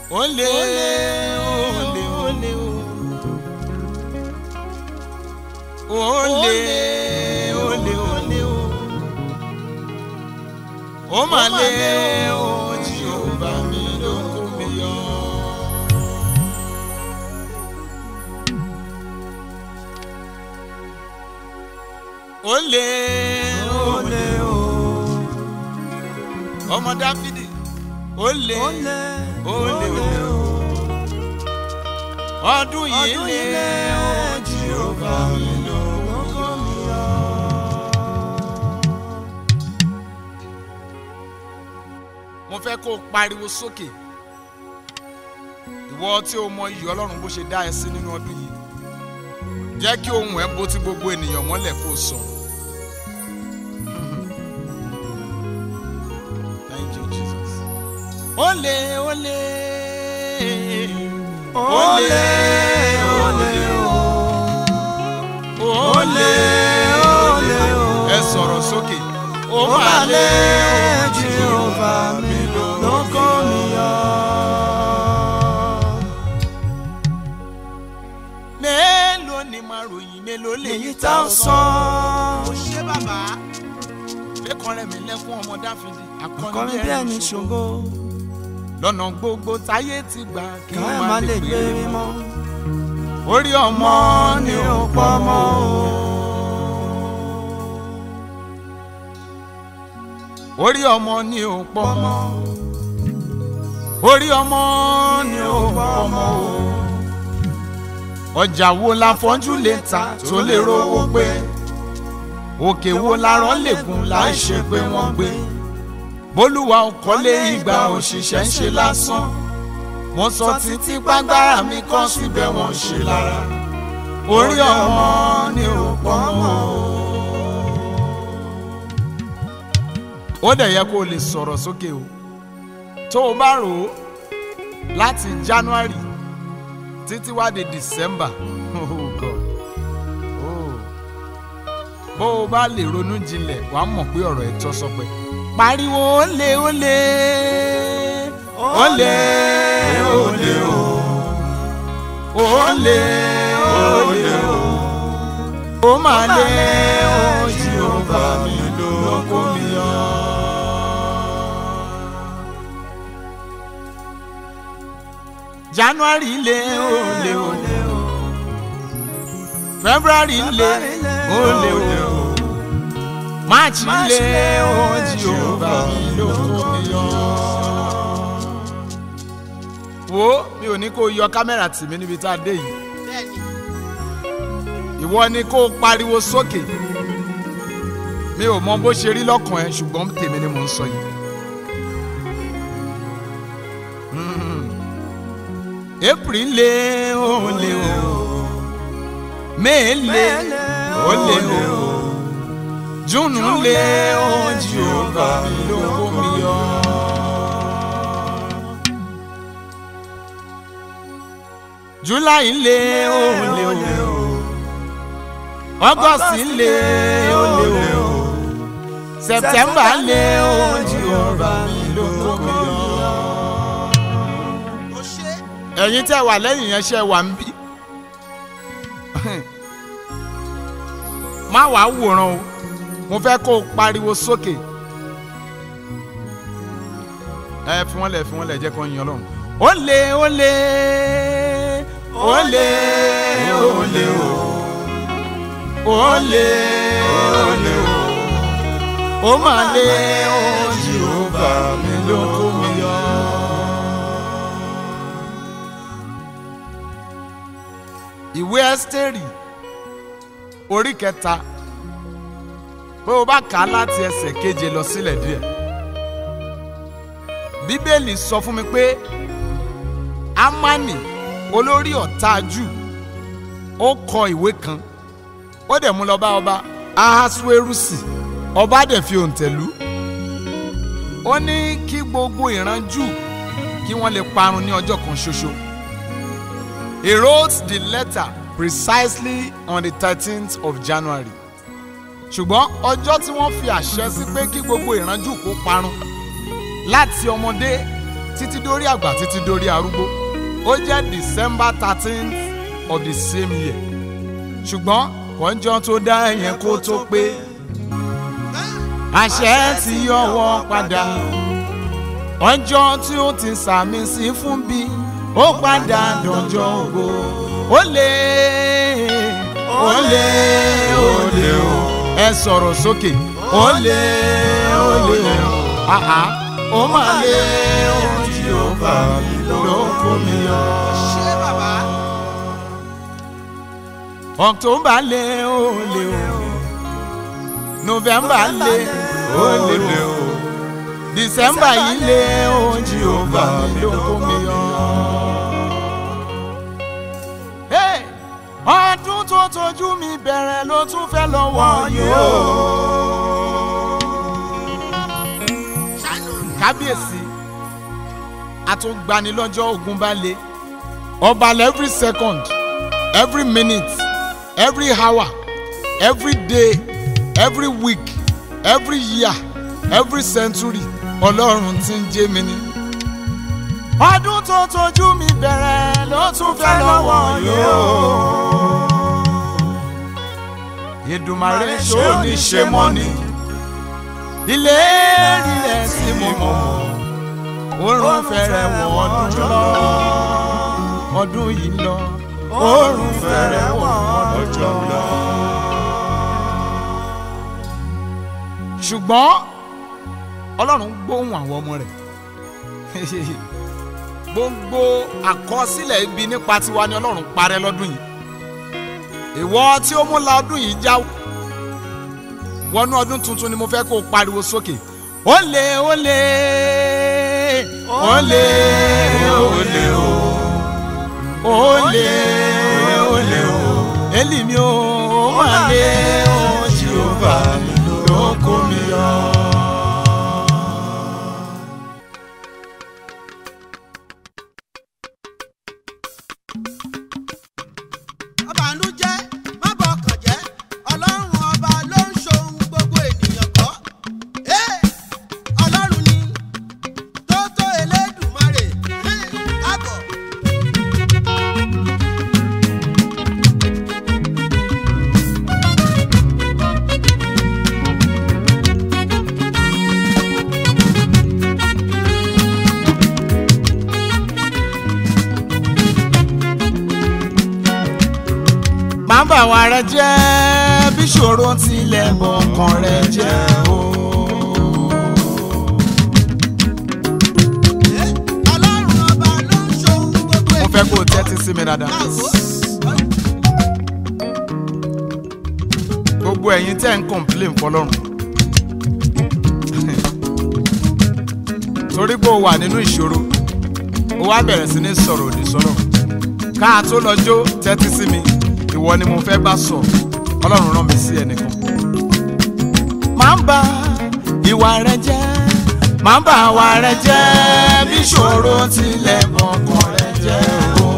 olè olè olè olè olè olè ó mà lé o Jèhófà mi ló kó mi yọ. olè olè ọmọ Dáfídì olè olè olè ọdún yìí lé o Jèhófà mi ló kó mi yọ. mo fẹ́ kó o pariwo sókè ìwọ tí o mọ iyì ọlọ́run bó ṣe dá ẹ sí nínú ọdún yìí jẹ́ kí ohùn ẹ bó ti gbogbo ènìyàn mọ́lẹ̀ kó o sọ. Thank you, Jesus. Olè olè olè olè olè olè ẹ sọ̀rọ̀ sókè ó máa lé Jèhófà mi lóko mi yọ. mélòó ni màá ròyìn mélòó lè yí tá a sọ. ó ṣe bàbá. lẹ́kọ̀ọ́ rẹ̀ mi lẹ́kún ọmọ dáfídì akọni bí ẹni ṣògo lọ́nà gbogbo táyé ti gbà kí ká wọ́n má má lè lè gbé gbé mi mọ́ orí ọmọ ni ó pọ̀ mọ́ o. orí ọmọ ni ó pọ̀ mọ́ orí ọmọ ni ó pọ̀ mọ́ o. ọjà wo la fọ́njú lè ta tó lè rówó pé òkè wo la rán lè gùn láì ṣe pé wọ́n gbé bólúwa ọkọ̀lé ìgbà òṣìṣẹ́ ń ṣe lásán wọ́n sọ títí pàgbára mi kọ́ síbẹ̀ wọ́n ṣe lára orí ọmọ ni ò pọ̀ mọ́ o. ó dẹ̀ yẹ kó o lè sọ̀rọ̀ sókè o tó o bá rò ó láti January títí wá di December oh God oh bó o bá lè ronú jinlẹ̀ wàá mọ̀ pé ọ̀rọ̀ ẹ̀ tọ́ sọ pé pariwo olè olè olè olè o olè olè o ó máa lé o Jèhófà mi lóko mi yọ. January lé olè olè o February lé olè olè o March lé o Jèhófà mi lóko mi yọ. wo mi ò ní kó o yọ kámẹ́rà tì mí níbi tá a dé yìí ìwọ ni kó o pariwo sókè mi ò mọ bó ṣe rí lọ́kàn ẹ ṣùgbọ́n tèmi ni mò ń sọ yìí. Mm. April lé o lé o May lé o lé o June lé o Jèhófà mi lóko mi yọ. July lé o lé o August lé o lé o September lé o Jèhófà mi lóko mi yọ. ẹ̀yin tẹ́ wà lẹ́yìn yẹn ṣe wà ń bí má wàá wòran o mo fẹ́ kó o pariwo sókè ẹ fi wọ́n lẹ̀ fi wọ́n lẹ̀ jẹ́ kó ń yan lọ́run ó lé ó lé ó lé ó lé o ó lé ó lé o ó mà lé ó Jèhófà mi ló kó mi yọ. ìwé ẹ́sítérì orí kẹta pé o bá kà á láti ẹsẹ̀ keje lọ sílẹ̀ díẹ̀ bíbélì sọ fún mi pé amani olórí ọ̀tá jù ó kọ ìwé kan ó dẹ̀ mú lọ bá ọba ahasuerusi ọba dẹ̀ fi òǹtẹ̀ lù ó ní kí gbogbo ìran jù kí wọ́n lè parun ní ọjọ́ kan ṣoṣo. He wrote the letter precisely on the thirteenth of January. ṣùgbọ́n ọjọ́ tí wọ́n fi àṣẹ sí pé kí gbogbo ìránjú kó parun láti ọmọdé títí dórí àgbà títí dórí arúgbó ó jẹ́ december thirteenth of the same year ṣùgbọ́n kọ́njọ́ tó dá ẹ̀yẹn kó tó pé àṣẹ ti yọwọ́ padà ọjọ́ tí ó ti sàmì sí fún bí ó padà dọjọ́ ògo ó lé ó lé ó lé o ẹ sọ̀rọ̀ sókè ó lé ó lé o àhá ó máa lé ó tí ó bá mi ló kó mi yọ. ṣé bàbá october lé ó lé o november lé ó lé o december yìí lé ó tí ó bá mi ló kó mi yọ. Hey! ọdún tó tójú mi bẹ̀rẹ̀ ló tún fẹ́ lọ́wọ́ yìí o. kábíyèsí àtúngbanilọ́jọ́ ogun bá le ọba every second every minute every hour every day every week every year every century ọlọ́run tí ń jẹ́ mi ni. ọdún tó tójú mi bẹ̀rẹ̀ ló tún fẹ́ lọ́wọ́ yìí o. Èdùmàrè ṣó ní ṣe mọ́ ni ilé rí rẹ̀ sí mi mọ́ oorun fẹ́rẹ̀ wọ̀ ọdún lọ ọdún yìí lọ oorun fẹ́rẹ̀ wọ̀ ọdún lọ. ṣùgbọ́n ọlọ́run gbóhùn àwọn ọmọ rẹ̀ gbogbo àkọsílẹ̀ ibi nípa tiwa ni ọlọ́run parẹ́ lọ́dún yìí ìwọ tí ó mú la ọdún yìí já wọnú ọdún tuntun ni mo fẹ́ kó o pariwo sókè ó lé ó lé ó lé ó lé o ó lé ó lé o èlì mi ò má lé o jehova ló kó mi yọ. ọbànújẹ́ má bọ ọkàn jẹ́ ọlọ́run ọba ló ń ṣohun gbogbo ènìyàn kọ́ Ẹ́, ọlọ́run ni tó tó elédùmarè Ẹ́, káàbọ̀. má bà wá rẹ jẹ́ bí ṣòro tilẹ̀ bọ̀kàn rẹ jẹ́ o. Ẹ́, ọlọ́run ọba ló ń ṣohun gbogbo mo fẹ́ ènìyàn kó o tẹ́tí sí mi dáadáa. káàbọ̀. gbogbo ẹ̀yin tẹ́ ń complain fọlọ́run. torí pé o wà nínú ìṣòro o wá bẹ̀rẹ̀ sí ní sọ̀rọ̀ òdì sọ́rọ̀ ká a tó lọ jó tẹ́tí sí mi ìwọ ni mo fẹ́ bá sọ ọlọ́run rán mi sí ẹnìkan. máa ń ba ìwà rẹ jẹ́ máa ń ba àwa rẹ jẹ́ bí ìṣòro tilẹ̀ bọ̀kàn rẹ jẹ́ o.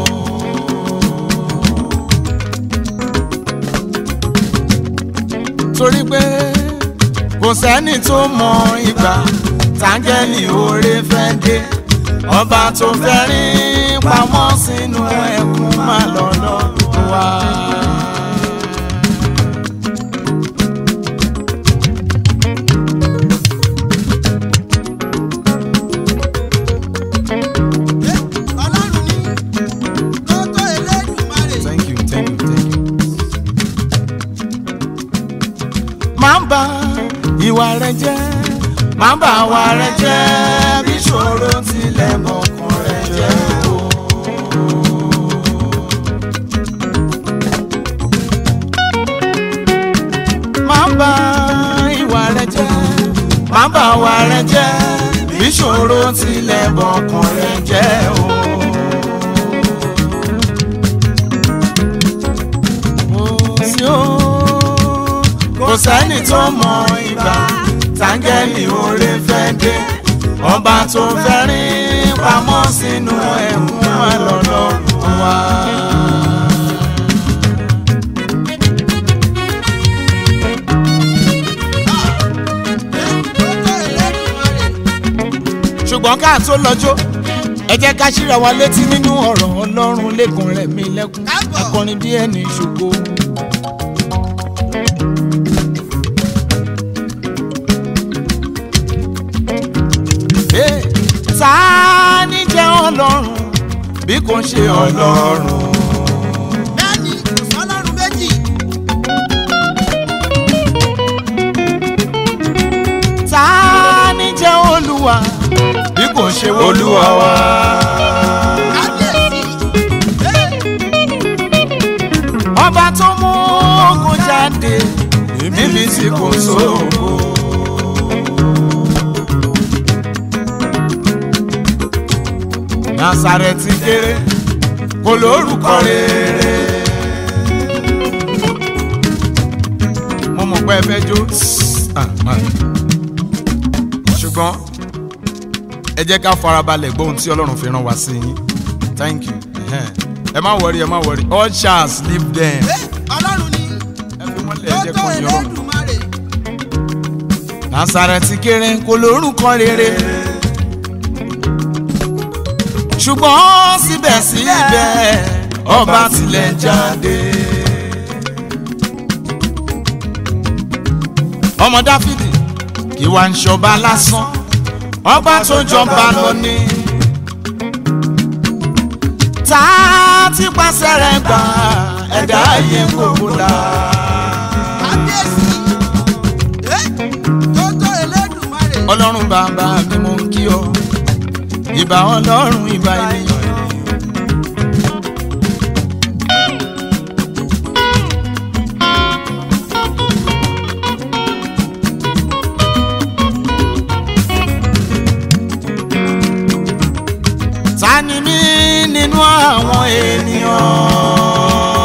torí pé kò sẹ́ni tó mọ ìgbà táńgẹ́lì oore fẹ́ dé ọba tó fẹ́ rí pamọ́ sínú ẹkún má lọ lọ́dún wa. Ẹ́, ọlọ́run ni tó tó elédùmarè thank you thank you thank you. máa ń ba ìwà rẹ jẹ́ máa ń ba àwa rẹ jẹ́ bí ṣòro tilẹ̀ mọ̀kàn rẹ jẹ́ o. máa ń ba ìwà rẹ jẹ́ máa ń ba àwa rẹ jẹ́ bí ṣòro tilẹ̀ mọ̀kàn rẹ jẹ́ o. sí o kò sẹ́ni tó mọ ìgbà táńgẹ́lì oore fẹ́ dé ọba tó fẹ́ rí pamọ́ sínú ẹ̀kún má lọ́dọ̀ wá. Ẹ́, tó tó elédùmarè ṣùgbọ́n ká tó lọ́jọ́ ẹ jẹ́ ká ṣíra wa létí nínú ọ̀rọ̀ ọlọ́run lẹ́kùn rẹ̀ mí lẹ́kùn Káàbọ̀. akọrin bí ẹni ṣògo. Hey, ta ni jẹ́ ọlọ́run bí kò ṣe ọlọ́run. bẹ́ẹ̀ni kò sọ́lọ́run méjì ta ni jẹ́ olúwa bí kò ṣe olúwa wa. kábíyèsí Hey, ọba tó mú ogun jáde níbi tí kò sóògùn. Násárẹ́tì kéré kò lórúkọ rere. mo mọ̀ pé ẹ fẹ́ jó Ah, má. ṣùgbọ́n ẹ jẹ́ ká farabalẹ̀ gbọ́ ohun tí ọlọ́run fi rán wa sí yín thank you Ẹhẹ́n. ẹ má wọrí ẹ má wọrí all chance leave them hey, ọlọ́run ni ẹ fi wọ́n lé tó ẹ jẹ́ tó kó yín ọlọ́run. Elédùmarè Násárẹ́tì kéré kò lórúkọ rere ṣùgbọ́n síbẹ̀síbẹ̀ ọba tilẹ̀ jáde. ọmọ Dáfídì kì wá ń ṣọba lásán ọba tó jọba lọ ní. tá a ti pàṣẹ rẹ̀ gbà ẹ̀dá ayé gbogbo la. kábíyèsí Hey, tó tó Elédùmarè ọlọ́run bàbá mi mò ń kí ọ ìbà ọlọ́run ìbà ènìyàn. ta ni mí nínú àwọn ènìyàn.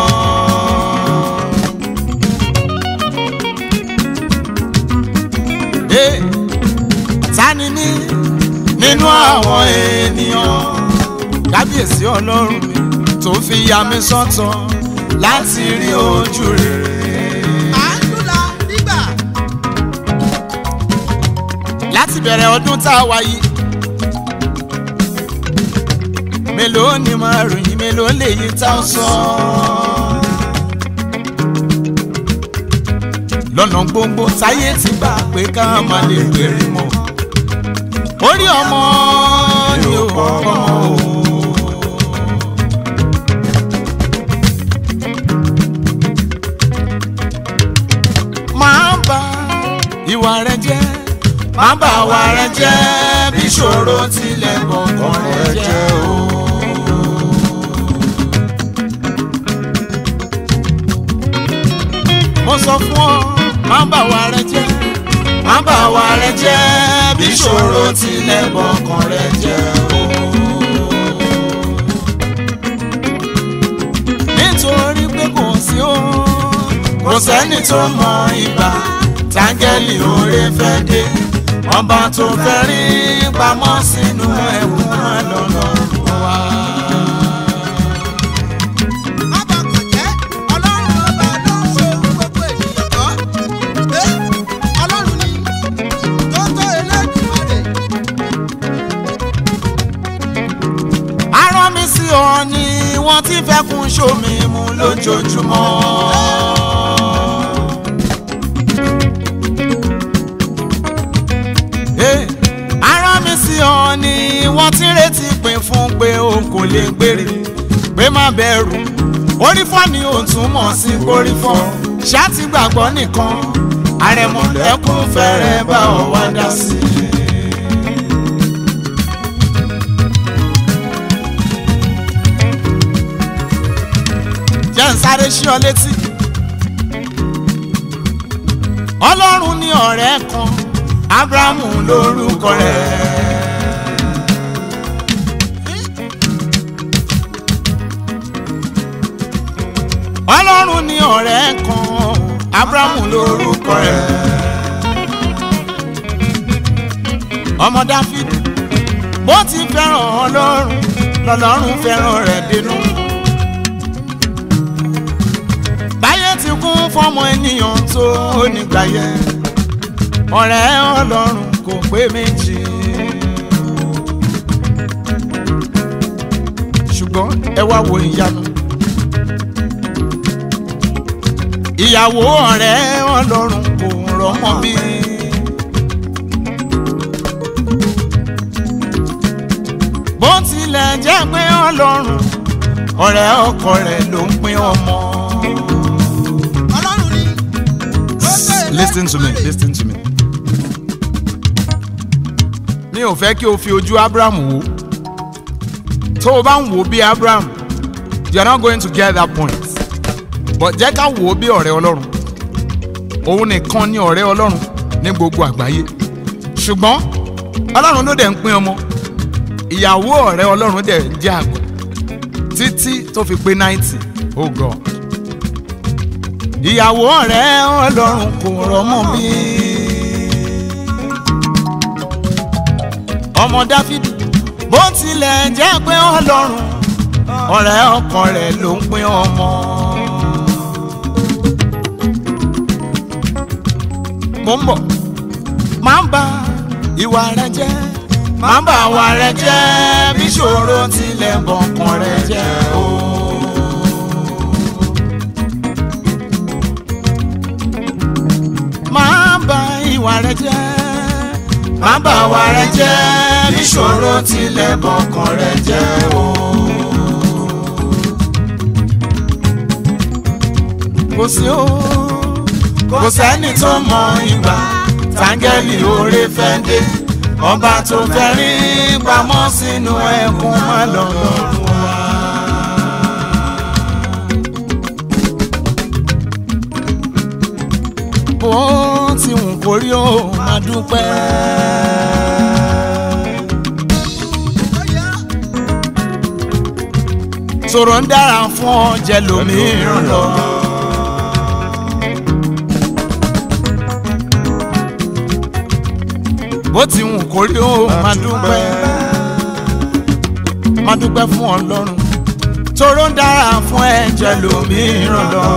Hey ta ni mí nínú àwọn ènìyàn kábíyèsí ọlọ́run mi tó fi ya mi sọ́tọ̀ láti rí ojú rere. à ń lùlà nígbà láti bẹ̀rẹ̀ ọdún tá a wá yìí mélòó ni máa ròyìn mélòó lè yí tá a sọ. lọ́nà gbogbo táyé ti gbà pé ká má lè gbèrè mọ́ orí ọmọ ni ò ọmọ o. máa bà ìwà rẹ jẹ́ máa bà ìwà rẹ jẹ́ bí ṣòro tilẹ̀ gbọ̀ngàn rẹ jẹ́ o. mo sọ fún ọ máa bà ìwà rẹ jẹ́ máa bà ìwà rẹ jẹ́ bí ṣòro tilẹ̀ gbọ̀ngàn rẹ jẹ́ o. nítorí pé kò sí o kò sẹ́ni tó mọ ìgbà táńgẹ́lì oore fẹ́ dé ọba tó fẹ́ rí pamọ́ sínú ẹ̀wù máa lọ́nà wá. Abakàn jẹ́ ọlọ́run ọba ló ń ṣe ohun gbogbo ènìyàn kọ́. Ẹ́ ọlọ́run ni tó tó Elédùmarè. arán mi sí ọ ni wọ́n ti fẹ́ kún sómi mu lójoojúmọ́. Eh, arán mi sí ọ ni wọ́n ti retí pin fún pé o kò lè gbèrè pé má bẹ̀rù orí fọ́ ni ò túmọ̀ sí kórí fọ́ ṣáàtì gbàgbọ́ nìkan àrẹ̀mọ̀lẹ́kùn fẹ́rẹ̀ bá ọ wá dá sí i. jẹ́ ń sáré sí ọ létí. ọlọ́run ní ọ̀rẹ́ kan abrahamu lórúkọ rẹ̀. ọlọ́run ní ọ̀rẹ́ kan abrahamu lórúkọ rẹ̀. ọmọ dáfídì bó ti fẹ́ràn ọlọ́run lọ́lọ́run fẹ́ràn rẹ̀ dénú. báyé ti kún fọ́mọ ènìyàn tó nígbà yẹn ọ̀rẹ́ ọlọ́run kò pé méjì. ẹ wá wo ìyanu. ìyàwó ọ̀rẹ́ ọlọ́run kò rọ́mọ bí. bó tilẹ̀ jẹ́ pé ọlọ́run ọ̀rẹ́ ọkọ rẹ̀ ló ń pín ọmọ. ọlọ́run ni tó tó listen to me Elédùmarè. listen to me. mi ò fẹ́ kí o fi ojú abraham wò tó o bá ń wò bí abraham you are not going to get that point but jẹ́ ká wò ó bí ọ̀rẹ́ ọlọ́run òun nìkan ni ọ̀rẹ́ ọlọ́run ní gbogbo àgbáyé ṣùgbọ́n ọlọ́run ló dẹ̀ ń pín ọmọ ìyàwó ọ̀rẹ́ ọlọ́run dẹ̀ ń jẹ́ àgbà títí tó fi pé ninety oh god ìyàwó ọ̀rẹ́ ọlọ́run kò rọ́mọ bí. ọmọ dáfídì bó tilẹ̀ jẹ́ pé ọlọ́run ọ̀rẹ́ ọkọ rẹ̀ ló ń pín ọmọ. mo ń bọ̀ máa ń ba ìwà rẹ jẹ́ máa ń ba ìwà rẹ jẹ́ bí ṣòro tilẹ̀ bọ̀kàn rẹ jẹ́ o. máa bà ìwà rẹ jẹ́ máa bà ìwà rẹ jẹ́ níṣòro tilẹ̀ bọ̀kàn rẹ jẹ́ o. kò sí o kò sẹ́ni tó mọ ìgbà táńgẹ́lì oore fẹ́ dé ọba tó fẹ́ rí pamọ́ sínú ẹkún má lọ́rùn wá. bó ti wù kó rí o máa dúpẹ́. Ó yá. sọ̀rọ̀ ń dára fún ọ jẹ́ lómìíràn lọ. bó ti wù kó rí o máa dúpẹ́. máa dúpẹ́ fún ọlọ́run sọ̀rọ̀ ń dára fún ẹ jẹ́ lómìíràn lọ.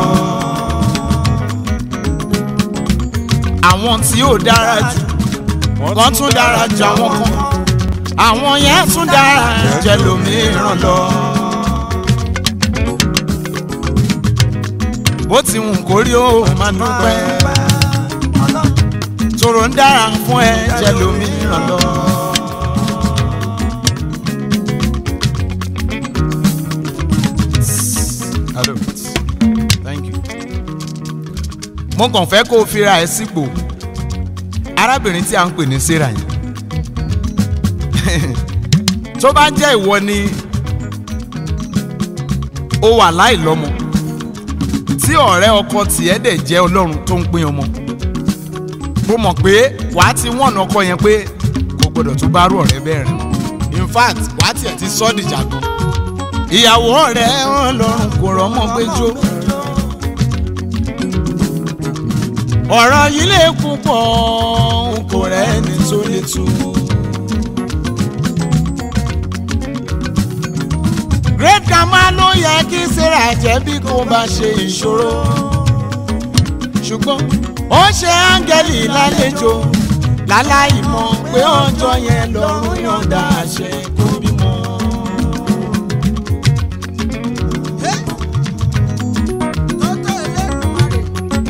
àwọn tí ó dára jù wọ́n tún dára jù àwọn kan àwọn yẹn tún dára jẹ́ lómìíràn lọ. bó ti wù kó rí o máa dúpẹ́ tòrò ń dára fún ẹ jẹ́ lómìíràn lọ. Hello. Thank you. mo kàn fẹ́ kó o fira ẹ sípò arábìnrin tí a ń pè ní sarah yìí tó bá jẹ́ ìwọ ni ó wà láìlọ́mọ tí ọ̀rẹ́ ọkọ tiẹ̀ dẹ̀ jẹ́ ọlọ́run tó ń pín ọmọ mo mọ̀ pé wàá ti wọ̀nà ọkọ yẹn pé kò gbọdọ̀ tún bá rú ọ̀rẹ́ bẹ́ẹ̀ rìn in fact wàá tiẹ̀ ti sọ́ dìjà gan ìyàwó ọ̀rẹ́ ọlọ́run kò rọ́mọ gbẹ́jọ́ ọ̀rọ̀ yìí lè púpọ̀ n kò rẹ́ni tó lè tú. great grandma ló yẹ kí sarah jẹ́ bí kò bá ṣe ìṣòro ṣùgbọ́n ó ṣe áńgẹ́lì lálejò láláì mọ̀ pé ọjọ́ yẹn lọ́rùn yọ̀ǹda àṣẹ kó bímọ. Hey. Tó tó Elédùmarè.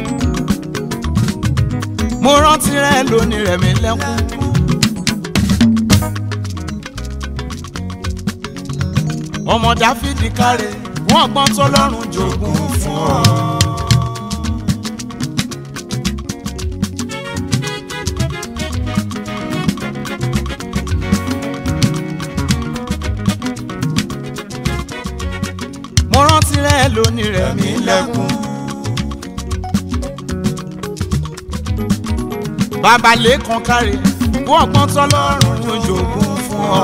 mo rántí rẹ lónìí rẹ mi lẹ́kún. ọmọ dáfídì káre wọn gbọ́n tó lọ́rùn jogún fún ọ. mo rántí rẹ lónìí rẹ mi lẹ́kún. bàbá lẹ́kàn káre wọ́n gbọ́n tó lọ́rùn jogún fún ọ.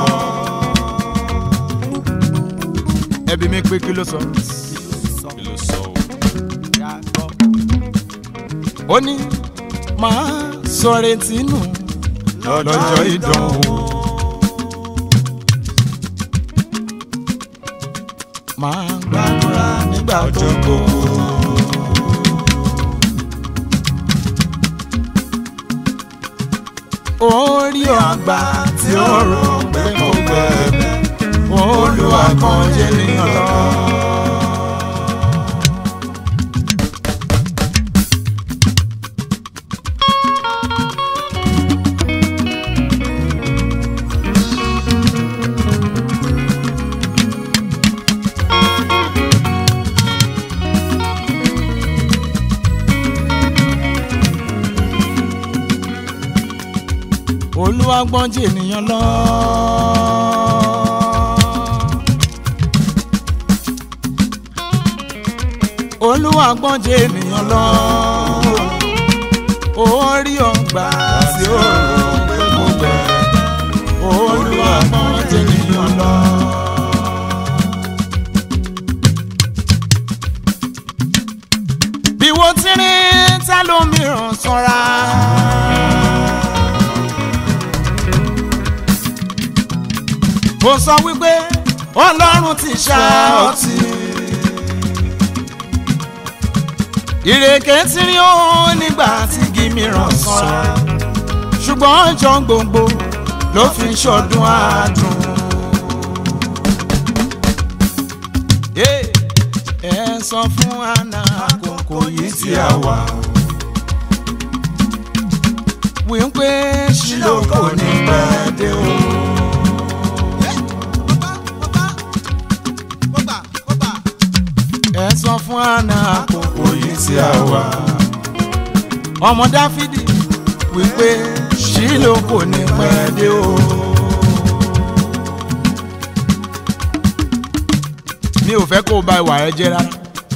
ẹbí mi pé kí ló sọ. ó ní máa sọ retí nù lọ́jọ́ ìdánwò. máa gbàdúrà nígbà gbogbo. orí ọgbà tí ó rò pé mo gbẹ̀bẹ̀ ó olúwa gbọ́n jẹ́ ènìyàn lọ. olúwa gbọ́n jẹ́ ènìyàn lọ. olúwa gbọ́n jẹ́ ènìyàn lọ. orí ọgbà tí ó rò pé kò gbẹ. olúwa gbọ́n jẹ́ ènìyàn lọ. bí wọ́n ti rí tá lómìíràn sanra. ó sọ wípé ọlọ́run ti ṣá ọtí. ìrèké tí rí ó nígbà tí igi mìíràn sanra ṣùgbọ́n ọjọ́ gbogbo ló fi ń ṣọdún àádùn. ẹ sọ fún àná àkókò yìí tí a wà wípé ṣílò kò ní pẹ́ dé o. ẹ sọ fún àná àkókò yìí tí a wà. ọmọ dáfídì wípé ṣílò kò ní pẹ́ dé o. mi ò fẹ́ kó o bà ìwà rẹ jẹ́ rárá.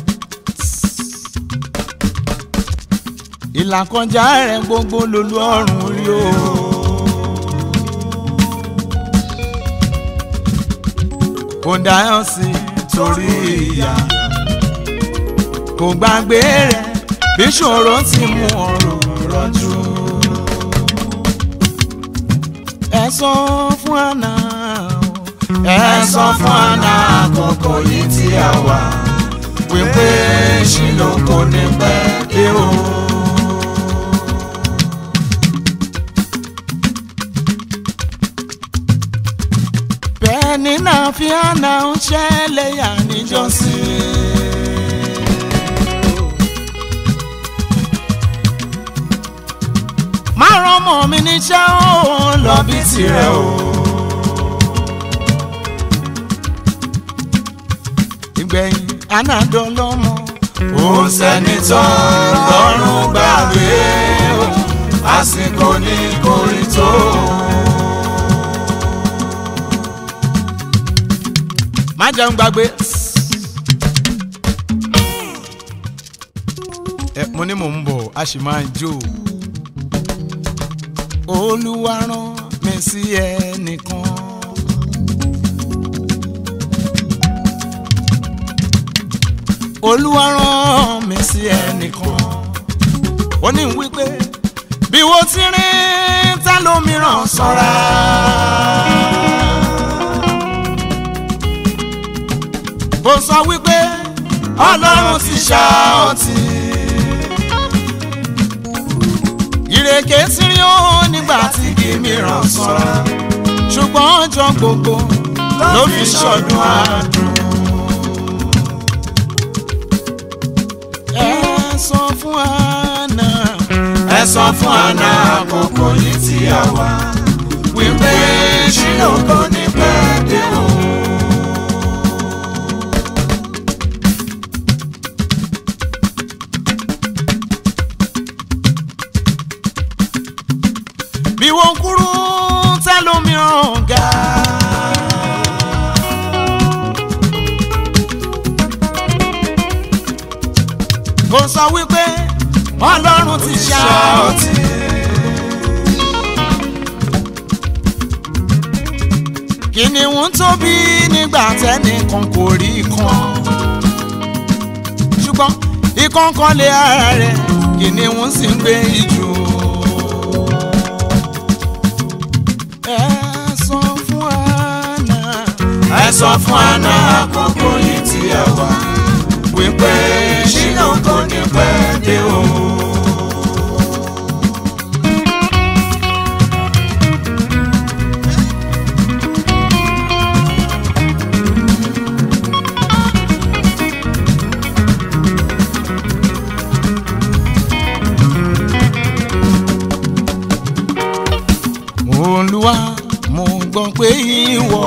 ìlàkọjá rẹ gbogbo lolú ọ̀run rí o. kò dáhùn sí torí ìyá kò gbàgbé rẹ̀ bí ṣòro ti mú ọrùn rọ́jú. ẹ sọ fún àná ẹ sọ fún àná àkókò yìí tí a wà wípé ṣìlò kò ní pẹ́ dé o. bẹ́ẹ̀ ni náà fi àná ń ṣẹlẹ̀ yà níjọ́sí. márùn ọmọ mi níṣẹ́ ó lọ bí tirẹ̀ o. ìgbẹ̀yìn anádọ́lọ́mọ. ó sẹ́ni tán lọ́rùn gbàgbé o àsìkò ní kórìtó. má jẹun gbàgbé. ẹ mo ní mò ń bọ̀ a sì máa jó olúwa rán mi sí ẹnìkan. olúwa rán mi sí ẹnìkan. ó ní wípé bí wo ti rìn ta lómìíràn ṣọ́ra. ó sọ wípé ọlọ́run ti ṣá ọtí ìrèké tí rí ó nígbà tí igi mìíràn sanra ṣùgbọ́n ọjọ́ gbogbo ló fi ṣọdún àádùn. ẹ sọ fún àná. ẹ sọ fún àná àkókò yìí tí a wà wípé ṣílò kò ní pẹ́ dé o. bí wọ́n kúrú tẹ́lómìíràn ga. kò sọ wípé ọlọ́run ti ṣá ọtí. kìnìún tóbi nígbà tẹ́nìkan kò rí kan ṣùgbọ́n ikán kan lé ara rẹ̀ kìnìún sì ń gbé ijù. ẹ sọ fún àná. ẹ sọ fún àná àkókò yìí tí ẹ wà wípé ṣínà kò ní pẹ́ dé o. mo gbọ́ pé ìwọ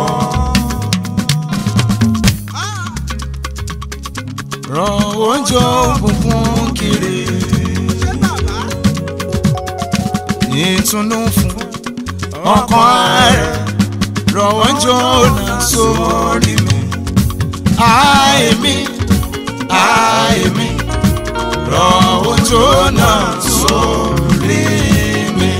ràn oúnjẹ òkùnkùn kiri ṣé bàbá ìtùnú fún ọkàn rẹ̀ ràn oúnjẹ ọ̀nà sórí mi àìmí àìmí ràn oúnjẹ ọ̀nà sórí mi.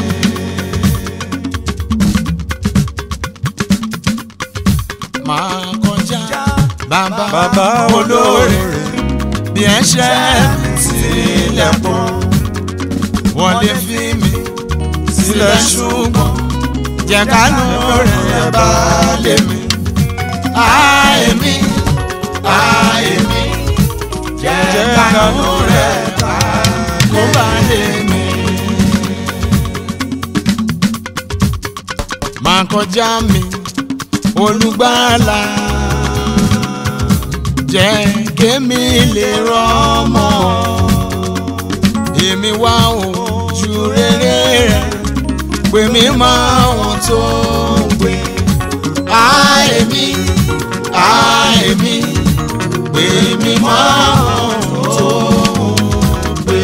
máa kọjá bàbá Bàbá olóore bí ẹ ṣe sílẹ̀ pọ̀ wọ́n lè fi mi sílẹ̀ ṣùgbọ́n jẹ́ kánú rẹ̀ bá lé mi. Àìmí àìmí jẹ́ kánú rẹ̀ bá kó bá lé mi. Máa kọjá mi olùgbàlà jẹ́ kémi lè rọ́mọ èmi wá ojú rere rẹ̀ pé mi máa wọn tó ń gbé àìmí àìmí pé mi máa wọn tó ń gbé.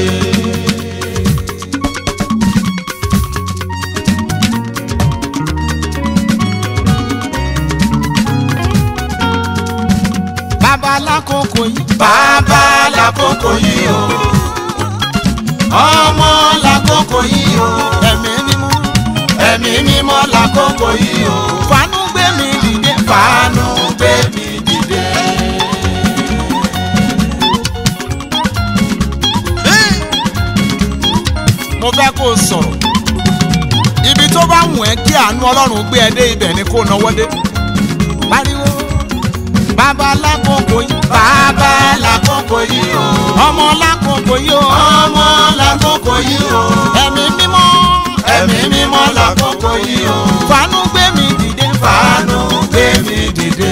bàbá lákòókò yìí. bàbá lákòókò yìí o. ọmọ lákòókò yìí o. ẹ̀mí mímọ́. ẹ̀mí mímọ́ lákòókò yìí o. fàánú gbé mi dìde. fàánú gbé mi dìde. mo fẹ́ kó o sọ̀rọ̀ ibi tó bá wù ẹ́ kí àánú ọlọ́run gbé ẹ dé ibẹ̀ ni kó o náwó dé pariwo bàbá lákòókò yìí. bàbá lákòókò yìí o. ọmọ lákòókò yìí o. ọmọ lákòókò yìí o. ẹ̀mí mímọ́. ẹ̀mí mímọ́ lákòókò yìí o. fàánú gbé mi dìde. fàánú gbé mi dìde.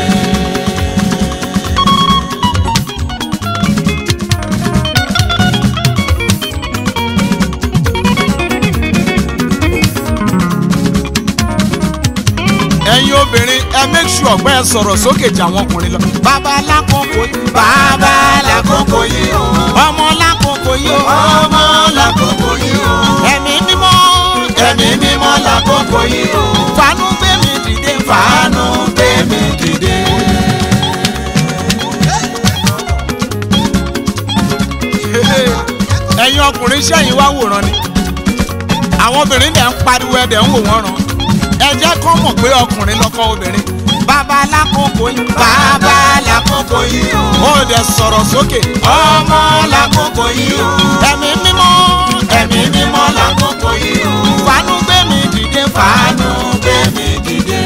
ẹ̀yin obìnrin ẹ make sure pé ẹ sọ̀rọ̀ sókè jà àwọn ọkùnrin lọ. bàbá lákòókò yìí. bàbá lákòókò yìí o. ọmọ lákòókò yìí o. ọmọ lákòókò yìí o. ẹ̀mí mímọ́. ẹ̀mí mímọ́ lákòókò yìí o. fàánú gbé mi dìde. fàánú gbé mi dìde. ẹ̀yin ọkùnrin sẹ́yìn wá wòran ni àwọn obìnrin dẹ̀ ń pariwo ẹ̀ dẹ̀ ń wò wọ́n ràn ẹ jẹ́ kó mọ̀ pé ọkùnrin lọ́kọ obìnrin. bàbá lákòókò yìí. bàbá lákòókò yìí o. ó dẹ̀ sọ̀rọ̀ sókè. ọmọ lákòókò yìí o. ẹ̀mí mímọ́. ẹ̀mí mímọ́ lákòókò yìí o. fàánú gbé mi dìde. fàánú gbé mi dìde.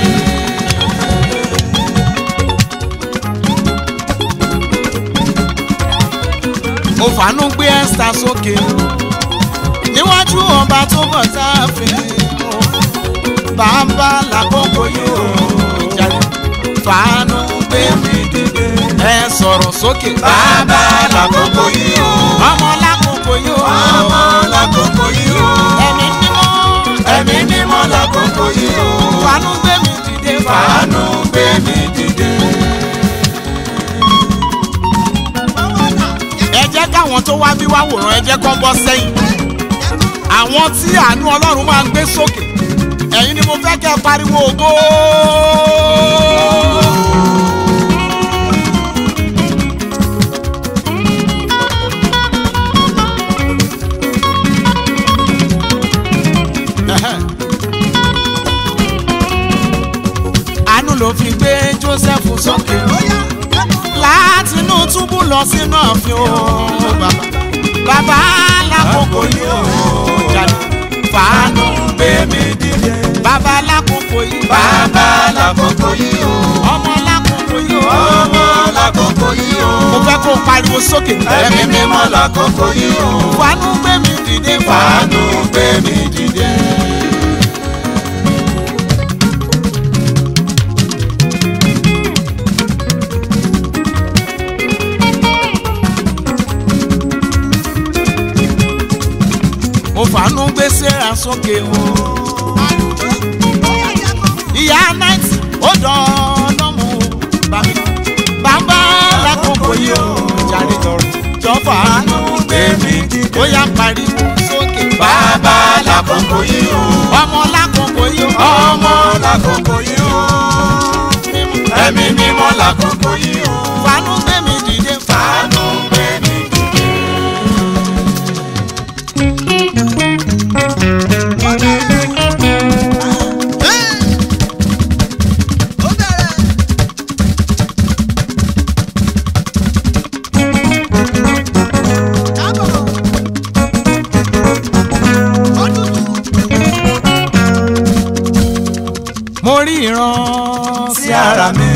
ó fàánú gbé ẹ́sítà sókè. níwájú ọba tó bọ̀ sáfin bàbá lákòókò yóò jáde fàánù gbé mi dìde. ẹ sọ̀rọ̀ sókè. bàbá lákòókò yóò. ọmọ lákòókò yóò. ọmọ lákòókò yóò. ẹ̀mí mímọ́. ẹ̀mí mímọ́ lákòókò yóò. fàánù gbé mi dìde. fàánù gbé mi dìde. ẹ jẹ́ káwọn tó wá bí wá wòran ẹ jẹ́ kó bọ́ sẹ́yìn. àwọn tí àánú ọlọ́run máa ń gbé sókè ẹ̀yin ni mo fẹ́ kẹ́ ẹ pariwo ògo. àánú ló fi gbé Joseph sókè látinú túbú lọ sínú ààfin o bàbá bàbá lákòókò yìí ó jáde fàánù gbé mi dìde. bàbá lákòókò yìí. bàbá lákòókò yìí o. ọmọ lákòókò yìí o. ọmọ lákòókò yìí o. mo fẹ́ kó pariwo sókè. ẹ̀mí mímọ́ lákòókò yìí o. fàánù gbé mi dìde. fàánù gbé mi dìde. mo fàánú gbé Sẹ́rà sókè o. ọ̀dọ́ ọlọ́mù bá mi bàbá lákòókò yìí ó jàre jọfà Gbẹ̀mí dìde. ó yá pariwo sókè Bàbá lákòókò yìí o. ọmọ lákòókò yìí ó Ọmọ lákòókò yìí o. Ẹ̀mí mímọ́ lákòókò yìí o. fanú gbẹ̀mí dìde Fàánù gbẹ̀mí dìde. ó bẹ̀rẹ̀. kábọ̀. ó tutù. mo rí ìran Sí ara mi.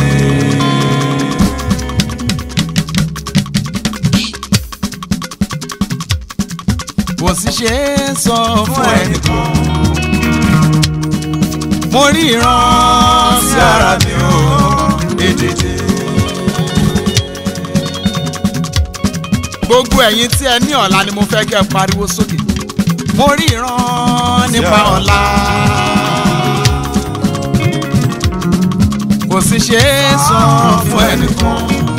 kò sì ṣe é sọ Fún fún ẹnì ẹnìkan. mo rí ìran Sí ara mi o. Èdèdè. gbogbo ẹ̀yin tí ẹ ní ọ̀la ni mo fẹ́ kẹ́ ẹ pariwo sókè mo rí ìran nípa ọ̀la. ọ̀la kò sì ṣe é sọ fún ẹnìkan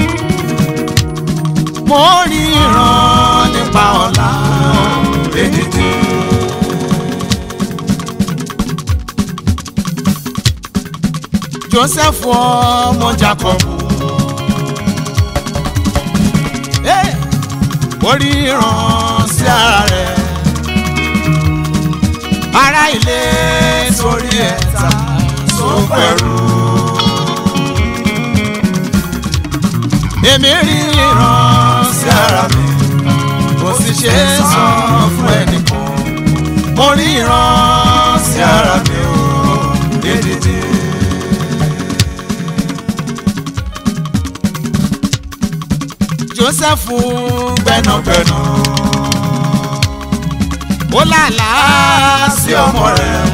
mo rí ìran nípa ọ̀la Èdèdè. Joseph ọmọ Jacob Hey! ó rí ìran sí ara rẹ̀ ará ilé sórí ẹ̀ta sópẹ̀rù. èmi rí ìran sí ara mi kò sì ṣe é sọ fún ẹnìkan mo rí ìran sí ara mi o Èdèdè. Joseph gbẹnagbẹna ó lálàá sí ọmọ rẹ̀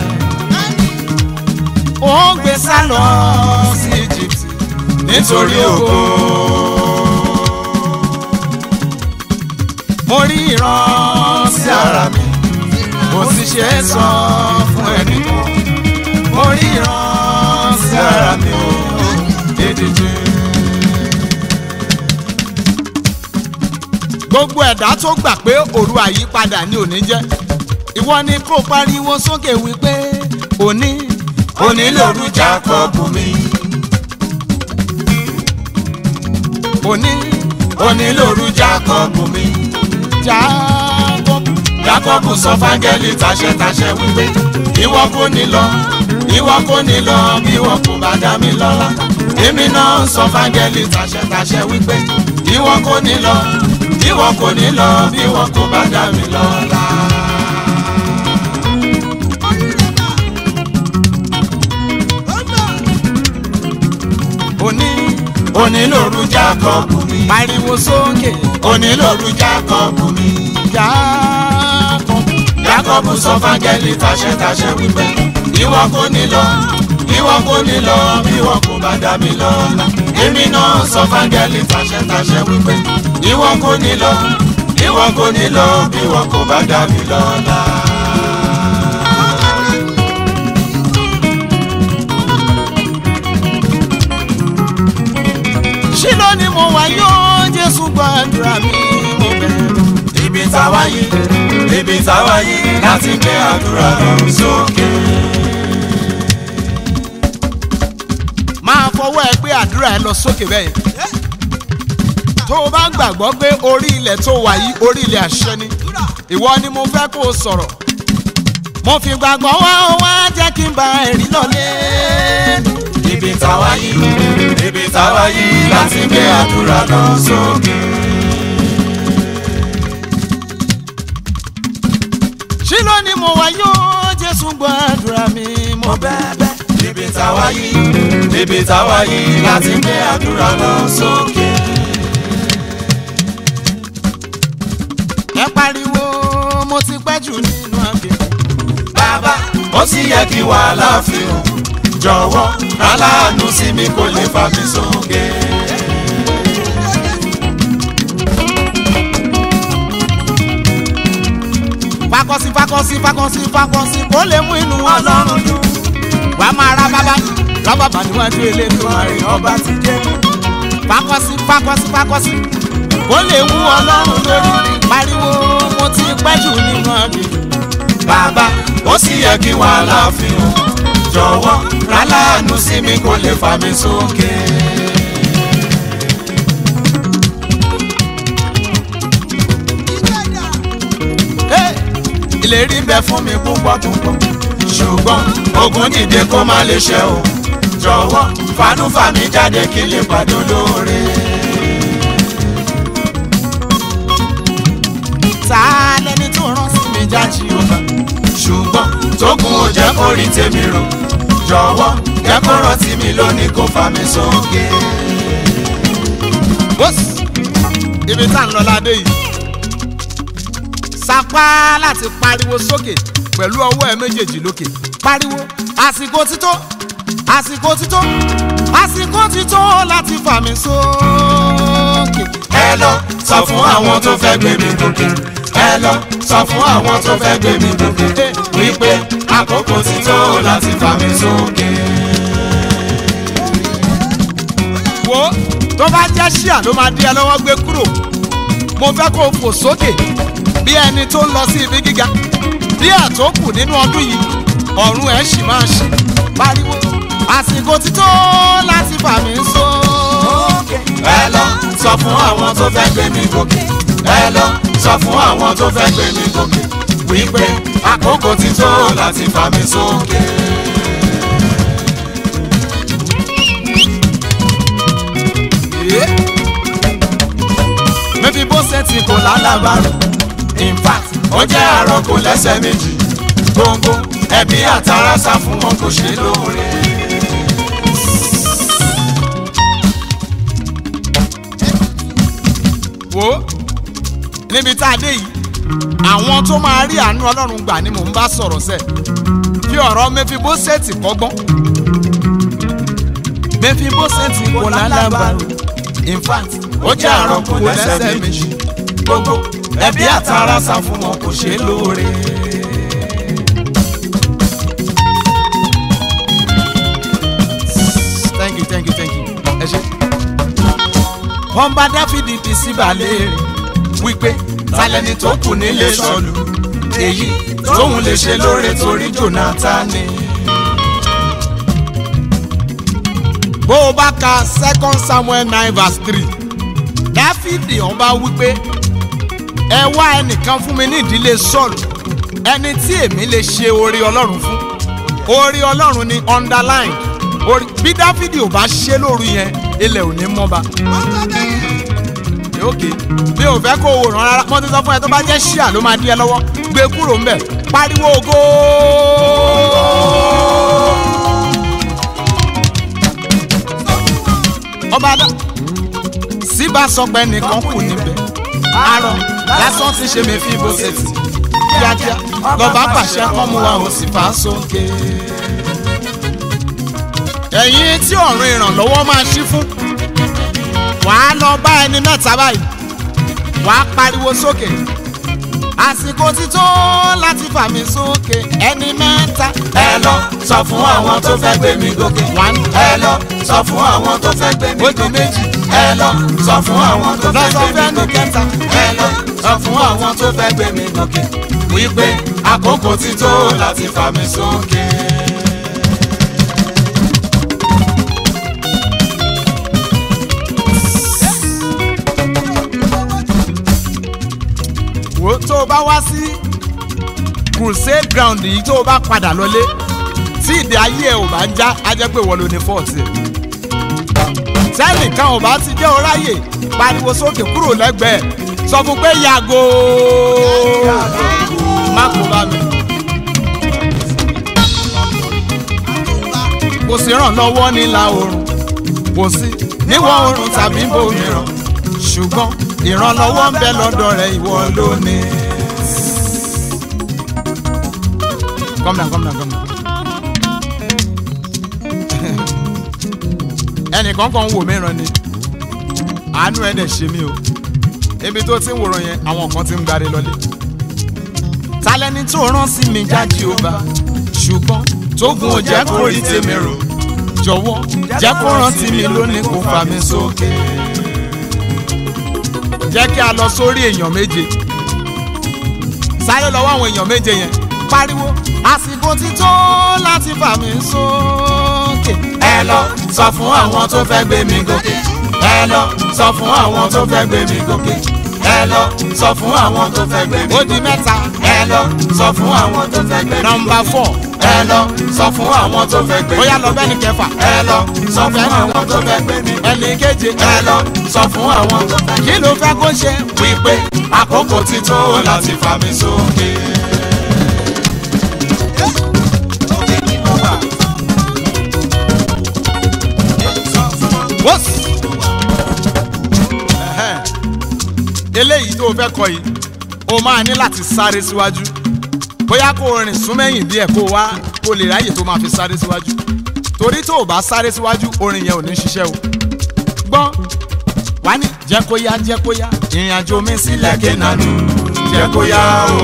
ó ń gbé sálọ sí Egypt nítorí ògo. mo rí ìran sí ara mi kò sì ṣe é sọ fún ẹnìkan mo rí ìran sí ara mi o èdèjì. gbogbo ẹ̀dá tó gbà pé òru àyípadà ni òní jẹ́ ìwọ ni kó pariwo sókè wípé òní òní lòru Jákọ́bù mi òní òní lòru Jákọ́bù mi Jákọ́bù Jákọ́bù sọ fáńgẹ́lì tàṣẹtàṣẹ wípé ìwọ kò ní lọ ìwọ kò ní lọ bí ìwọ kò bá dá mi lọ́lá èmi náà sọ fáńgẹ́lì tàṣẹtàṣẹ wípé ìwọ kò ní lọ ìwọ kò ní lọ bí ìwọ kò bá dá mi lọ́lá. òní òní lòru Jákọ́bù mi pariwo sókè òní lòru Jákọ́bù mi Jákọ́bù Jákọ́bù sọ fáńgẹ́lì tàṣẹtàṣẹ wípé ìwọ kò ní lọ ìwọ kò ní lọ bí ìwọ kò bá dá mi lọ́lá èmi náà sọ fáńgẹ́lì tàṣẹtàṣẹ wípé ìwọ kò ní lọ ìwọ kò ní lọ bí ìwọ kò bá dá mi lọ́lá. Ṣílò ni mo wà yóò Jésù gbàdúrà mi mo bẹ̀rẹ̀. ibi táwa yìí ibi táwa yìí láti gbé àdúrà lọ sókè. máa fọwọ́ ẹ gbé àdúrà ẹ lọ sókè bẹ́ẹ̀ tó o bá gbàgbọ́ pé orí ilẹ̀ tó wà yìí orí ilẹ̀ àṣẹ ni ìwọ ni mo fẹ́ kó o sọ̀rọ̀ mo fi gbàgbọ́ wá ó wá jẹ́ kí n bá ẹ̀rí lọ́lé. ibi táwa yìí ibi táwa yìí láti gbé àdúrà lọ sókè. Ṣílò ni mo wà yóò Jésù gbàdúrà mi mo bẹ̀bẹ̀. ibi táwa yìí ibi táwa yìí láti gbé àdúrà lọ sókè. ẹ pariwo mo ti pẹ́ jù nínú àgbẹ̀. bàbá ó sì yẹ kí wàhálà fi hàn jọ̀wọ́ aláàánú sí mi kò lè fà mí sókè. fakọsí fakọsí fakọsí fakọsí kó lè mú inú ọlọ́run dùn. wà á máa ra bàbá sábàbà níwájú elédùnmarè ọba ti dé. fakọsí fakọsí fakọsí ó lè wú ọlọ́run lórí pariwo mo ti pẹ́ jù nínú àgbè. bàbá ó sì yẹ kí wàhálà fi hàn jọ̀wọ́ ráláàánú sí mi kó lè fà mí sókè. ìgbẹ́dà Hey! ìlérí ń bẹ fún mi púpọ̀ púpọ̀ ṣùgbọ́n ogun dìde kó má lè ṣe o jọ̀wọ́ fanú fà mí jáde kí lè pàdé olóore. ta lẹni tó rán sí mi jáde ọba. ṣùgbọ́n tógun ò jẹ́ kó rí tèmi rò jọ̀wọ́ jẹ́ kó rántí mi lónìí kó fà mí sókè. bọ́sì ibi tá à ń lọ ládé yìí sapá láti pariwo sókè pẹ̀lú ọwọ́ ẹ méjèèjì lókè pariwo àsìkò tító àsìkò tító àsìkò tító láti fà mí sókè. ẹ lọ sọ fún àwọn tó fẹ́ gbé mi gòkè ẹ lọ sọ fún àwọn tó fẹ́ gbé mi gòkè wípé àkókò ti tó láti fà mí sókè. wo tó bá jẹ́ ṣíà ló máa dí ẹ lọ́wọ́ gbé kúrò mo fẹ́ kó o fò sókè bí ẹni tó ń lọ sí ibi gíga díẹ̀ tó kù nínú ọdún yìí ọ̀run ẹ̀ sì máa ṣí pariwo àsìkò ti tó láti fà mí sókè. ẹ lọ sọ fún àwọn tó fẹ́ gbé mi gòkè ẹ lọ sọ fún àwọn tó fẹ́ gbé mi gòkè wípé àkókò ti tó láti fà mí sókè. mẹ́fì bó ṣe ti kò lálàbàrò in fact ó jẹ́ àròkò lẹ́sẹ̀ méjì gbòǹgbò ẹbí àtàrà sá fún wọn kò ṣe lóore. wo níbi tá a dé yìí àwọn tó máa rí àánú ọlọ́run gbà ni mò ń bá sọ̀rọ̀ sẹ́ fi ọ̀rọ̀ mẹ́fì bó ṣe ti kọ́gbọ́n mẹ́fì bó ṣe ti kò lálàbàrò in fact ó jẹ́ àròkò lẹ́sẹ̀ méjì gbogbo ẹbí àtàrà sá fún wọn kò ṣe lóore. thank you thank you thank you ẹ ṣe. wọ́n bá dáfídì bí síbàlẹ̀ rẹ̀ wípé talẹ́ni tó kù nílé sọ̀lù èyí tóun lè ṣe lóore torí Jónátánì. bó o bá ka second samuel nine verse three dáfídì ọba wípé ẹ wá ẹnìkan fún mi ní ìdílé sọ́ọ̀lù ẹni tí èmi lè ṣe orí ọlọ́run fún orí ọlọ́run ni underline orí bí dáfídì ò bá ṣe lóru yẹn ilẹ̀ ò ní mọ́ba wọ́n sọ bẹ́ẹ̀ òkè bí o fẹ́ kó o ràn rárá mo ti sọ fún ẹ tó bá jẹ́ ṣíà ló máa dí ẹ lọ́wọ́ gbé kúrò ńbẹ̀ pariwo ògo. ọba dá síbá sọ pé nìkan kù níbẹ̀ arọ lásán ti ṣe mí fi bó ṣe tì kíákíá lọ́ba pàṣẹ kán mú wa ò sì fà á sókè. ẹ̀yin tí ọ̀run ìrànlọ́wọ́ máa ṣí fún wàá lọ bá ẹni mẹ́ta báyìí wàá pariwo sókè àsìkò ti tó láti fà mí sókè ẹni mẹ́ta. ẹ lọ sọ fún àwọn tó fẹ́ gbé mi gòkè. One. ẹ lọ sọ fún àwọn tó fẹ́ gbé mi Ó di gòkè. méjì. ẹ lọ sọ fún àwọn tó fẹ́ lọ́sọ̀ gbé fẹ́ mi ní gòkè. kẹta. ẹ lọ sọ fún àwọn tó fẹ́ gbé mi gòkè. wípé àkókò ti tó láti fà mí sókè. wo tó o bá wá sí crusade ground yìí tó o bá padà lọlé tí ìdí ayé ẹ ò bá ń já á jẹ́ pé wọ́n ló ní fọ́ọ̀tì ẹ̀. sẹ́nìkan ò bá ti jẹ́ oráyè pariwo sókè kúrò lẹ́gbẹ̀ẹ́ sọ fún pé yàgò má kó bá mi. kò sí ìrànlọ́wọ́ nílà oòrùn kò sí níwọ̀ oòrùn tàbí bòmíràn ṣùgbọ́n ìrànlọ́wọ́ ń bẹ lọ́dọ̀ rẹ̀ ìwọ lónìí. Come down, come down, come down. ẹnìkan kan ń wò mí ràn ni àánú ẹ̀ dẹ̀ ṣe mí o ibi tó ti ń wòran yẹn àwọn kan ti ń gbáre lọlé. talẹ́ni tó rán sí mi jáde ó bá ṣùgbọ́n tógun ò jẹ́ kó rí tèmi rò jọ̀wọ́ jẹ́ kó rántí mi lónìí kó fà mí sókè. jẹ́ kí a lọ sórí èèyàn méje sáré lọ́wọ́ àwọn èèyàn méje yẹn pariwo àsìkò ti tó láti fà mí sókè. ẹ lọ sọ fún àwọn tó fẹ́ gbé mi gòkè ẹ lọ sọ fún àwọn tó fẹ́ gbé mi gòkè ẹ lọ sọ fún àwọn tó fẹ́ gbé mi ó di mẹ́ta ẹ lọ sọ fún àwọn tó fẹ́ gbé mi nọmba fọ ẹ lọ sọ fún àwọn tó fẹ́ gbé ó mi yá lọ bẹ́ẹ̀ ni kẹfà ẹ lọ sọ fún àwọn tó fẹ́ gbé mi ẹnì keje ẹ lọ sọ fún àwọn tó fẹ́ kí ló fẹ́ kó ṣe wípé àkókò ti tó láti fà mí sókè. òkè ni mo wà. sọ fún wọn. wọ́s. Ẹ̀hẹ́n. eléyìí tó o fẹ́ kọ yìí o máa ní láti sáré síwájú bóyá kó o rìn súnmẹ́yìn díẹ̀ kó o wá kó o lè ráyè tó máa fi sáré síwájú torí tó o bá sáré síwájú orin yẹn ò ní ṣiṣẹ́ o gbọ́n wá ní jẹ́ kó yá jẹ́ kó yá ìrìn àjò mi sílẹ̀ kéènánì jẹ́ kó yá o.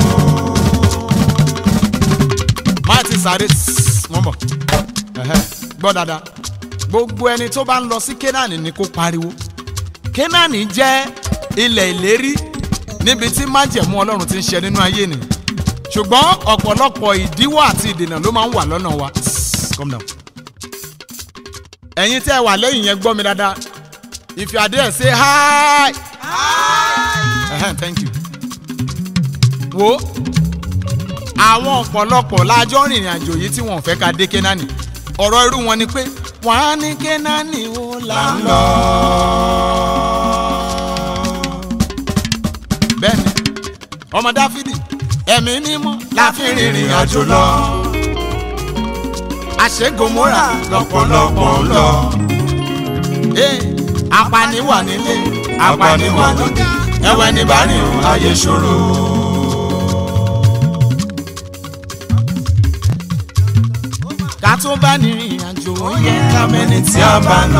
má ti sáré mọ́ bọ̀ Ẹ̀hẹ́n. gbọ́ dáadáa gbogbo ẹni tó bá ń lọ sí kénáàní ni kó pariwo kénáàní jẹ́ ilẹ̀ ìlérí níbi tí májẹ̀mú ọlọ́run ti ń ṣe nínú ayé ni ṣùgbọ́n ọ̀pọ̀lọpọ̀ ìdíwọ́ àti ìdènà ló máa ń wà lọ́nà wa calm down. ẹ̀yin tí ẹ wà lẹ́yìn yẹn gbọ́ mi dáadáa if you are there say hi. Ẹhẹ́n, thank you. wo àwọn ọ̀pọ̀lọpọ̀ lájọ́ rìnrìn àjò yìí tí wọ́n fẹ́ ká dé kénáàní ọ̀rọ̀ irú wọn ni pé wọ́n á ní kénáàní ó là ń lọ. bẹ́ẹ̀ni ọmọ dáfídì ẹ̀mí mímọ́ la fi rìnrìn àjò lọ. àṣegomora lọ́pọ̀lọpọ̀ ń lọ ee apani wà nílé apani wà lóde ẹwẹ́ ní bá rìn o. ayé ṣòro. ká tó bá ní rìnrìn àjò ó yẹ ká mẹ́ni tí tí a bá nà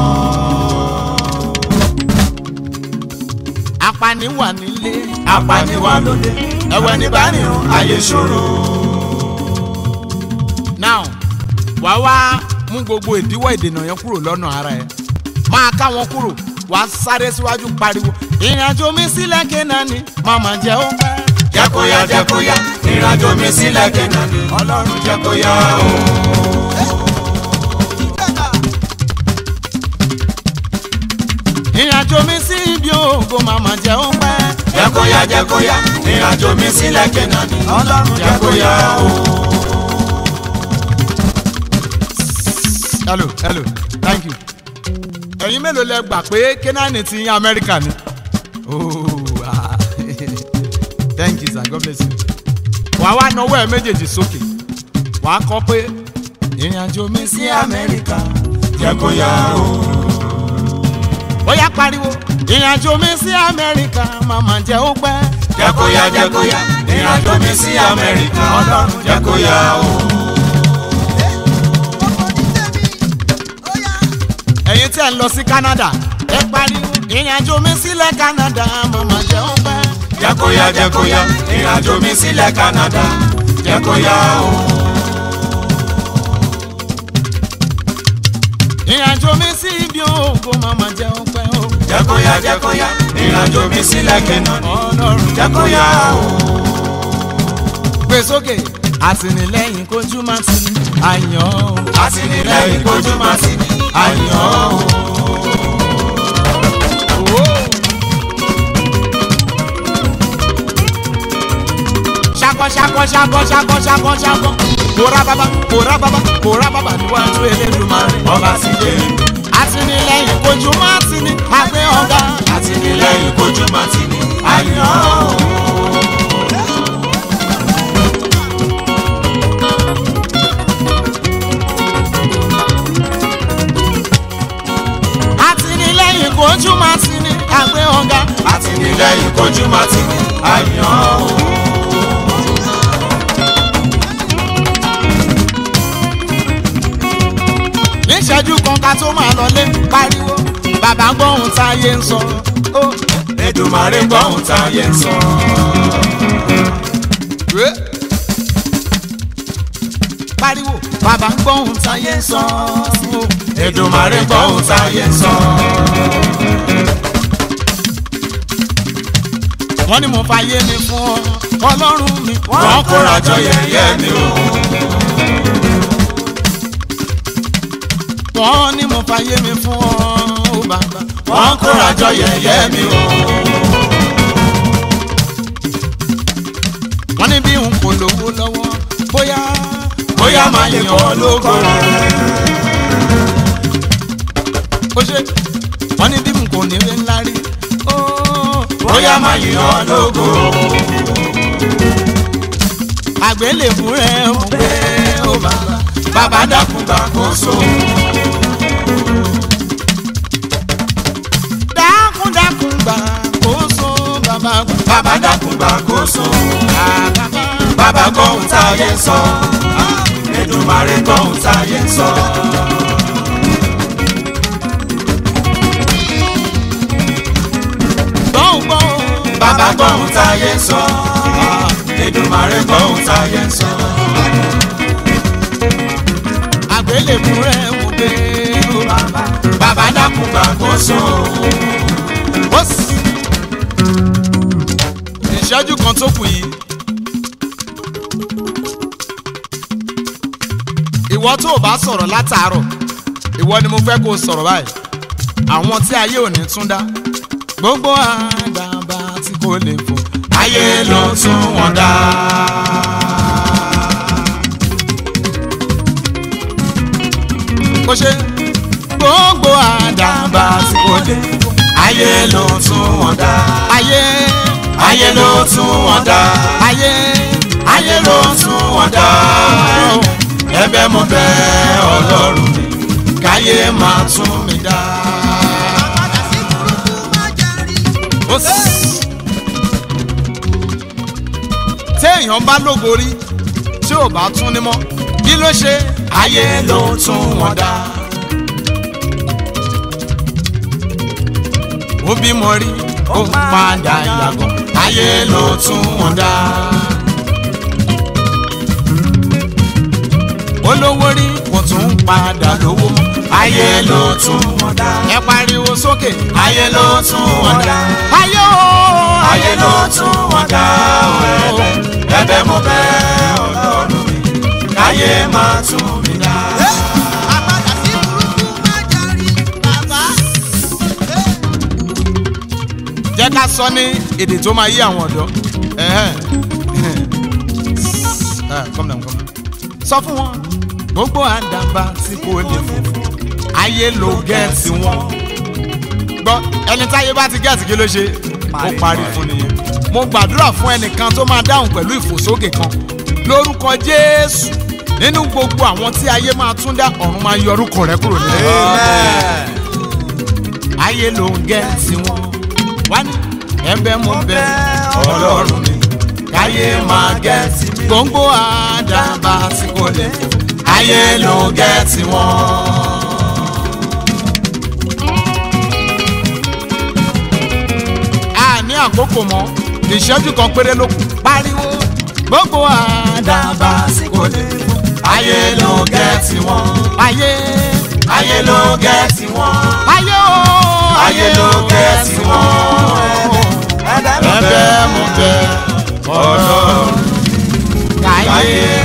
apani wà nílé apani wà lóde ẹwẹ́ ní bá rìn o. ayé ṣòro. now wàá wá mú gbogbo ìdíwọ́ ìdènà yẹn kúrò lọ́nà ara ẹ̀ máa ká wọn kúrò wàá sáré síwájú pariwo ìrìnàjò mi sílẹ̀ kénáàní màmá jẹ́ ó pẹ́. jẹ́ kó yá jẹ́ kó yá ìrìnàjò mi sílẹ̀ kénaní ọlọ́run jẹ́ kó yá o. ìrìnàjò mi sí ibi ògo màmá jẹ́ ó pẹ́. jẹ́ kó yá jẹ́ kó yá ìrìnàjò mi sílẹ̀ kénaní ọlọ́run jẹ́ kó yá o. hello hello thank you. ẹ̀yin mélòó lẹ gbà pé kénáàní ti yín amẹ́ríkà ni. Oh, ah. thank you sir god bless you. wàá wá nawọ́ ẹ méjèèjì sókè wàá kọ pé ìrìnàjò mi sí amẹ́ríkà. jẹ́ kó yá o. bóyá pariwo ìrìnàjò mi sí amẹ́ríkà màmá jẹ́ ó pẹ́. jẹ́ kó yá jẹ́ kó yá ìrìnàjò mi sí amẹ́ríkà ọlọ́run jẹ́ kó yá o. ọkọ̀ ní tèmi ó yá. ẹ̀yin tí ẹ̀ ń lọ sí canada ẹ pariwo ìrìnàjò mi sílẹ̀ canada màmá jẹ́ ó pẹ́. jẹ́ kó yá jẹ́ kó yá ìrìnàjò mi sílẹ̀ canada jẹ́ kó yá o. ìrìnàjò mi sí ibi ògo màmá jẹ́ ó pẹ́ o. jẹ́ kó yá jẹ́ kó yá ìrìnàjò mi sílẹ̀ kénaní ọlọ́run jẹ́ kó yá o. gbé sókè àtìlẹ́yìn kojú má ti àyàn o. àtìlẹ́yìn kojú máa ti ní àyàn o. ṣakọ ṣakọ ṣakọ ṣakọ ṣakọ ṣakọ kóra bàbá kóra bàbá kóra bàbá níwájú Elédùmarè. ọba ti dé àtìlẹ́yìn kojú má ti ní àgbẹ̀ ọ̀gá. àtìlẹ́yìn kojú máa ti ní àyàn o. àtìlẹ́yìn kojú má ti ní àgbẹ̀ ọ̀gá. àtìlẹ́yìn kojú máa ti ní àyàn o. níṣẹ́jú kan ká tó máa lọlé pariwo bàbá gbọ́hùn táyé ń sọ. ó Èdùmàrè gbọ́hùn táyé ń sọ. Wé. pariwo bàbá ń gbọ́ ohun táyé ń sọ. Èdùmàrè gbọ́ ohun táyé ń sọ. wọ́n ní mo fàyè mi fún ọ ọlọ́run mi. Wọ́n kóra jọ yẹ̀yẹ́ mi o. wọ́n ní mo fàyè mi fún ọ ó bàbá. Wọ́n kóra jọ yẹ̀yẹ́ mi o. wọ́n ní bí n kò lówó lọ́wọ́ bóyá. Bóyá máa yìn ọ́ lógo rẹ̀. ó ṣe wọ́n ní bí n kò ní rí ńlá rí. ó Bóyá máa yìn ọ́ lógo. àgbélébù rẹ̀ mo gbé ó bàbá. Bàbá dákun gbàkóso. dákun dákun gbà kó so bàbá. Bàbá dákun gbàkóso. bàbá. Bàbá gbọ́ ohun táyé ń sọ. Èdùmàrè gbọ́ ohun táyé ń sọ. gbọ́n gbọ́n. Bàbá gbọ́ ohun táyé ń sọ. Èdùmàrè gbọ́ ohun táyé ń sọ. àgbélébù rẹ̀ mo gbé ó bàbá. Bàbá dákun gbàkóso. ó sì. ìṣẹ́jú kan tó kù yìí. ìwọ tó o bá sọ̀rọ̀ látàárọ̀ ìwọ ni mo fẹ́ kó o sọ̀rọ̀ báyìí àwọn tí ayé ò ní tún dá gbogbo àdàbà tí kò lè fò Ayé ló tún wọn dá. kó ṣe gbogbo àdàbà tí kò lè fò Ayé ló tún wọn dá. ayé Ayé ló tún wọn dá. ayé Ayé ló tún wọn dá. Ẹ̀bẹ̀ mo bẹ̀ Ọlọ́run mi, káyé máa tún mi dá. padà sí burúkú má jẹ́ rí. ó sì. téèyàn bá lógo rí tí ò bá tún ní mọ́ kí ló ṣe Ayé ló tún wọn dá. ó bímọ rí ó padà yàgò Ayé ló tún wọn dá. olówó rí kò tún padà lówó mọ́ Ayé ló tún wọn dá. ẹ pariwo sókè Ayé ló tún wọn dá. ayé o Ayé ló tún wọn dá. Ẹ̀bẹ̀ ẹ̀bẹ̀ mo bẹ̀ Ọlọ́run mi, káyé máa tún mi dá. àpadà sí burúkú má jẹ́ rí. bàbá jẹ́ ká sọ ní èdè tó máa yí àwọn ọ̀dọ́ Ẹ̀hẹ́n. Ah, calm down, calm down. sọ fún wọn gbogbo àdàbà tí kò lè fò ayé ló gẹ̀ẹ́sì wọn gbọ́ ẹni táyé bá ti gẹ̀ẹ́sì kí ló ṣe ó parí fún nìyẹn mo gbàdúrà fún ẹnìkan tó máa dáhùn pẹ̀lú ìfòsókè kan lórúkọ jésù nínú gbogbo àwọn tí ayé máa tún dá ọ̀run máa yọ orúkọ rẹ kúrò nílẹ̀ ayé ló ń gẹ̀ẹ́sì wọn wá ní ẹ̀bẹ̀ mo bẹ̀ ọlọ́run mi káyé máa gẹ̀ẹ́sì mi gbòǹgbò àdàbà tí kò lè fò Ayé ló gẹ̀ẹ́tì wọn. a ní àkókò mọ́ ìṣẹ́jú kan péré ló kù pariwo gbogbo àdàbà tí kò lè fò Ayé ló gẹ̀ẹ́tì wọn. ayé Ayé ló gẹ̀ẹ́tì wọn. ayé o Ayé ló gẹ̀ẹ́tì wọn. ẹ̀bẹ̀ mo bẹ̀ ọlọ́run káyé